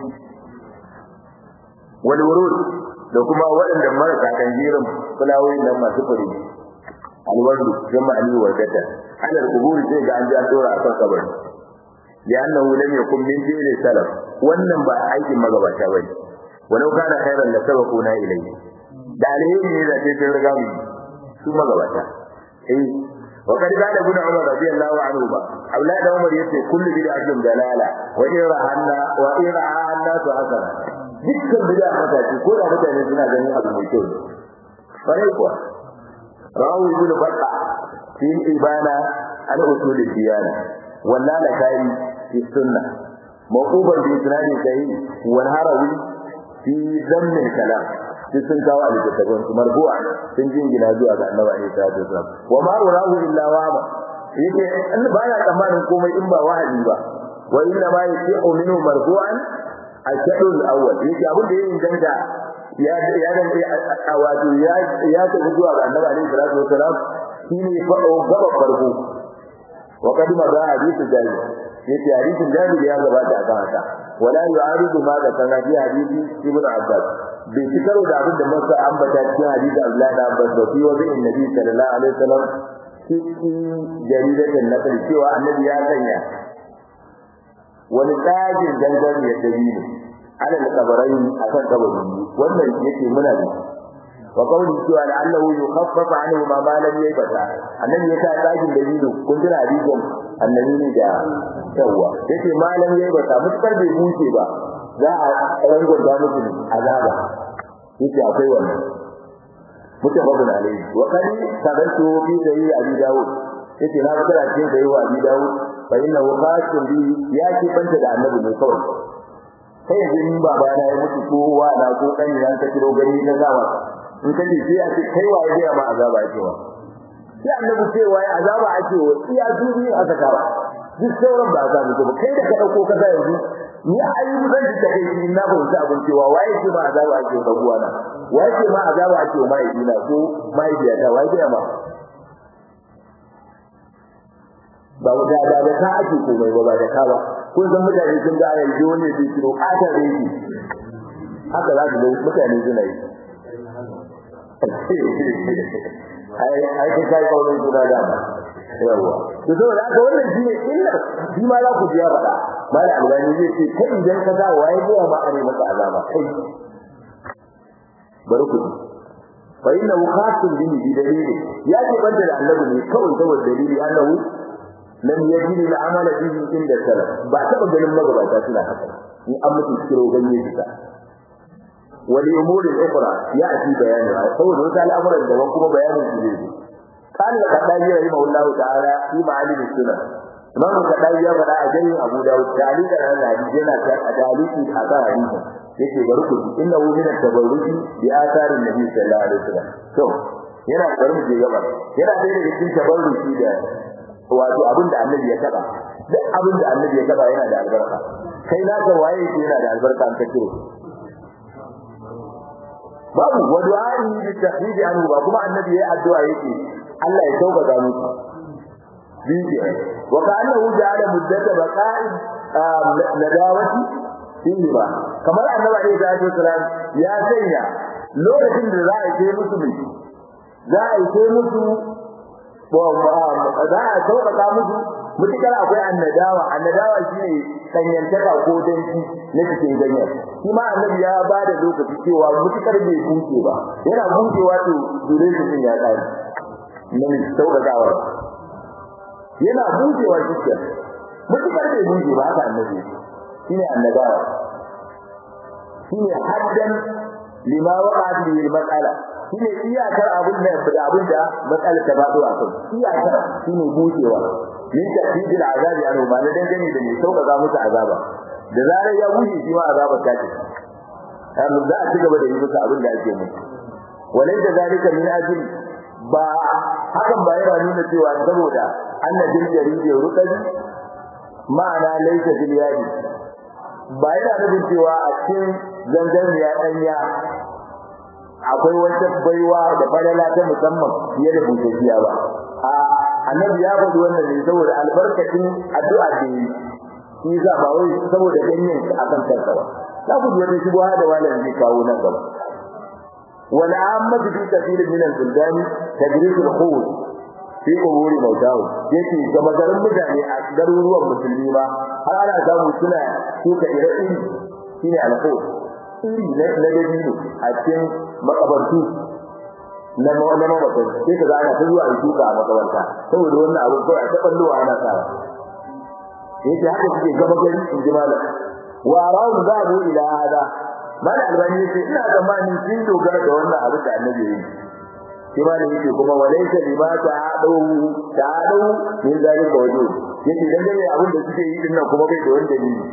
wani wurud da kuma waɗanda marasa kan jirin fulawoyi nan masu fure alwardu jama ali wardata alal kuburi sai ga an ji an dora a kan kabari لأنه لم يكن من دين السلف wannan ba aikin magabata bane walau kana khairan la sabaquna ilayhi da alheri ne da sai riga mu su magabata eh wa kad kana ibn umar radiyallahu anhu ba aulad da umar yace kullu bid'atin dalala wa ira anna wa ira anna to hasana dukkan bid'a mata ce ko da mutane suna ganin abu mai kyau bare kuwa rawu ibn batta fi ibana al usul diyana wallala kai fi sunnah mawquban bi isnadin sahih wal harawi fi dhamm al kalam sun kawo a littattafan su marbu'a sun jingina zuwa ga annabi alaihi salatu wasallam wa ma urahu illa wa ba yake an ba ya tsammanin komai in ba wahayi ba wa inna ma yasihu minhu marbu'an al-shahr al-awwal yake abin da yayin danga ya ya dan wato ya ya ta zuwa ga annabi alaihi salatu wasallam shine fa gaba farko wa kadima da hadithu jari yake hadisin jari ya gabata akan haka wala yu'aridu ma da kana bi hadisi ibnu abbas bai ci karo da abin da masa ambata cikin hadisi Abdullahi da Abbas da fiye da Annabi sallallahu alaihi wasallam cikin jaridatan nakal cewa Annabi ya sanya wani tsagin dangan ya dabi ne ala kabarai akan kabari wannan yake muna da wa qawli cewa da Allah yukhaffafa anhu ma ma lam yabata Annabi ya sa tsagin dabino kun jira hadisin Annabi ne da yawa yace ma lam yabata mutkar bai buce ba za a rangon da musu azaba yake akwai wannan mutafaqun alayhi wa qad tabantu fi sahih abi daud yake na ga da cikin sahih abi daud fa inna waqatun bi ya ki banta da annabi ne kawai sai yanzu in baba na ya mutu ko wa na ko kan yan ka kiro gari na zawa in ka ji sai a ce kai wa ya ma azaba ake wa sai annabi ce wa azaba ake wa iya dubi aka kawa duk sauran ba za mu ba kai da ka dauko ka yanzu ni ayyukan da take yi na ba wuce abin cewa waye ce ma azaba ake ga uwana waye ce ma azaba ake wa mai dina ko mai biya ta waye ma ba da da da ka ake komai ba ba da ka ba kun san mutane sun ga ayi dole su kiro kata da yake haka za su ga mutane suna yi ai ai kai kai kawai suna da yawa to saboda haka wannan shine illa shi ma za ku biya faɗa mala albani zai ce kai idan ka ga waye zuwa ma are maka azaba kai bari ku fa inna khasun bihi bi dalili ya ce banda da annabi ne kawai saboda dalili annahu lam yajid al-amal bihi inda salaf ba taba ganin magabata suna haka in an mutu kiro ganye bisa wali umuri ukhra ya ci bayani saboda wata al'amuran daban kuma bayanin su zai قال الخطابي رحمه الله تعالى في معالم السنن imam kadai ya faɗa a jayin abu dawud dalil da nan hadisi yana ta dalili a kan hadisi yake bari ku inna hu min at-tabarruki bi atharin nabi sallallahu alaihi wasallam to yana bari mu je gaba yana da cikin tabarruki da wato abin da annabi ya taba duk abin da annabi ya taba yana da albarka kai na ga waye yake yana da albarka an kace babu wa du'a'i bi tahdid anhu ba kuma annabi ya addu'a yake Allah ya sauƙaƙa musu bidiya wa ka'annahu ja'ala muddata baqa'i nadawati fihi ba kamar annabi alaihi salatu wasalam ya sanya lokacin da za a yi musu ne za a yi musu za a sauƙaƙa musu mutukar akwai annadawa annadawa shine sanyantaka ko danci na cikin ganyen shi ma annabi ya ba da lokaci cewa mutukar bai buke ba yana bukewa to dole shi ya tsari nan sauƙaƙawa yana bujewa cikin mutukar bai buje ba haka annabi shine annabawa shine haddan lima waqa bihi al-mas'ala shine iyakar abin da da abin da matsala ta bado a kai iyakar shine bujewa min tafidil azabi an ba dan gani da mai sauƙaƙa musu azaba da zarar ya buje shi ma azaba ta ce amma za a ci gaba da yi musu abin da ake musu walaysa zalika min ajli ba hakan ba yana nuna cewa saboda annabin jaridi rukabi ma'ana laysa bil yadi ba yana nufin cewa a cikin zanzaniya danya akwai wata baiwa da falala ta musamman fiye da bujejiya ba a annabi ya faɗi wannan ne saboda albarkacin addu'a da yi shi za ba wai saboda ganyen a kan kansa ba za ku ji wata shubha da malam zai kawo nan gaba والعامة في كثير من البلدان تدريس الخوض في قبور موتاهم yake ga magarin mutane a garuruwan musulmi ba har ana samu suna shuka ire-iri shine alko iri na dabino a cikin makabartu na mamatan sai ka ga ana ta zuwa shuka a makabarta saboda wannan abu kawai a ta ballowa ana sawa yake haka suke gaba gari in ji malam wa rawu zabu ila hada malam albani yace ina zamanin sun dogara da wannan abu da annabi yayi shi malam yake kuma walaysa lima ta'adu ta'adu min zalika wajud yake dan dai abin da suke yi din nan kuma bai da wani dalili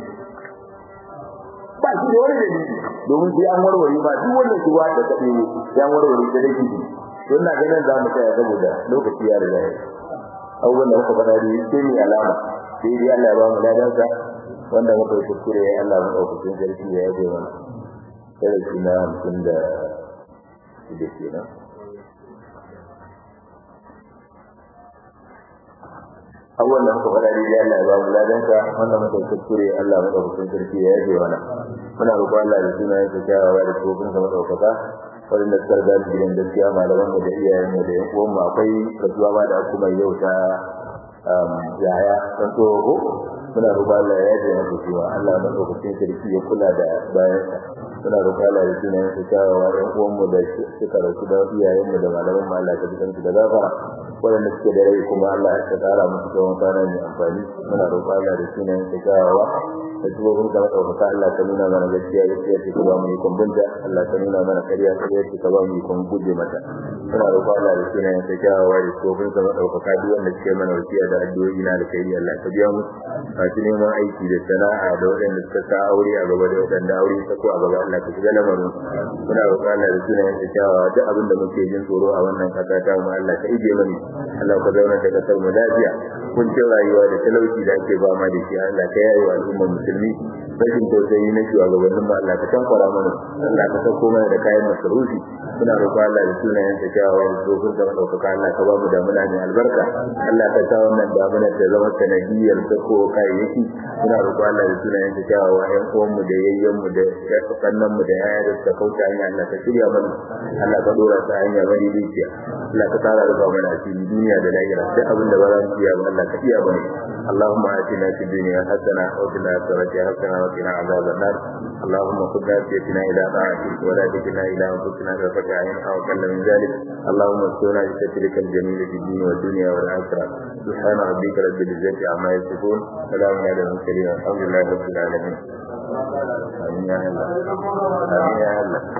ba shi da wani dalili domin sai an warware ba duk wannan shuwa da ta ɗebo sai an warware ta dake shi don na ganin za mu tsaya saboda lokaci ya riga ya abubuwan da muka faɗa da sai ni alama sai dai Allah ya ba mu ladansa wanda muka yi kuskure ya Allah mu ɗaukakin sarki ya yabe mana darasi na hamsin da shida kenan abubuwan da muka faɗa da Allah ya ba mu ladansa wanda muka yi kuskure Allah mu ɗaukakin sarki ya yabe mana muna roƙon Allah da sunayen sa kyawawa da tsofin sa maɗaukaka waɗanda suka riga su gidan gaskiya malaman mu da iyayen mu da yan uwan mu akwai kasuwa ba da kuma yau ta yaya san tsoho muna roƙon Allah ya yaje masa cewa Allah na lokacin sarki ya kula da bayan muna roƙon Allah da sunan sa kyawawa yan uwan mu da suka rasu da iyayen mu da malaman mu Allah ka ji kansu da gafara waɗanda suke da rai kuma Allah ya tsara musu tsawon kwana mai amfani muna roƙon Allah da sunan sa kyawawa da tubobin ka ɗaukaka Allah ka nuna mana gaskiya gaskiya ce ka ba mu ikon binta Allah ka nuna mana ƙarya ƙarya ce ka ba mu ikon guje mata muna roƙon Allah da sunan sa kyawawa da tubobin ka ɗaukaka duk wanda suke mana wasiya da addu'o'i na da kai Allah ka biya mu masu neman aiki da sana'a da waɗanda suka sa aure a gaba da waɗanda aure ta ko a gaba Allah ka shiga lamarin muna roƙon Allah da sunan sa kyawawa duk abin da muke jin tsoro a wannan ƙasa ta mu Allah ka ije mana Allah ka zauna da ƙasar mu lafiya kuncin rayuwa da talauci da ake ba ma da shi Allah ka yaye wa al'ummar musulmi rashin tausayi na shugabannin mu Allah ka tankwara mana Allah ka sauko mana da kayan masarufi muna roƙon Allah da sunayen sa kyawawa da tsofin da ɗaukaka Allah ka ba mu damuna mai albarka Allah ka sa wannan damuna ta zama sanadiyar sako kayayyaki muna roƙon Allah da sunayen sa kyawawa ƴan uwan mu da yayyen mu da kannan mu da yaya da suka kauce hanya Allah ka shirya mana Allah ka dora ta hanya bari dukiya Allah ka tsara rufa mana asiri duniya da lahira duk abin da ba za mu iya ba Allah ka iya mana اللهم آتنا في الدنيا حسنة وفي الآخرة حسنة وقنا عذاب النار اللهم خذ ناسيتنا إلى طاعتك ولا تكلنا إلى أنفسنا طرفة عين أو أقل من ذلك اللهم استرنا بسترك الجميل في الدين والدنيا والآخرة سبحان ربك رب العزة عما يصفون سلام على المرسلين الحمد لله رب العالمين آمين يا الله آمين يا الله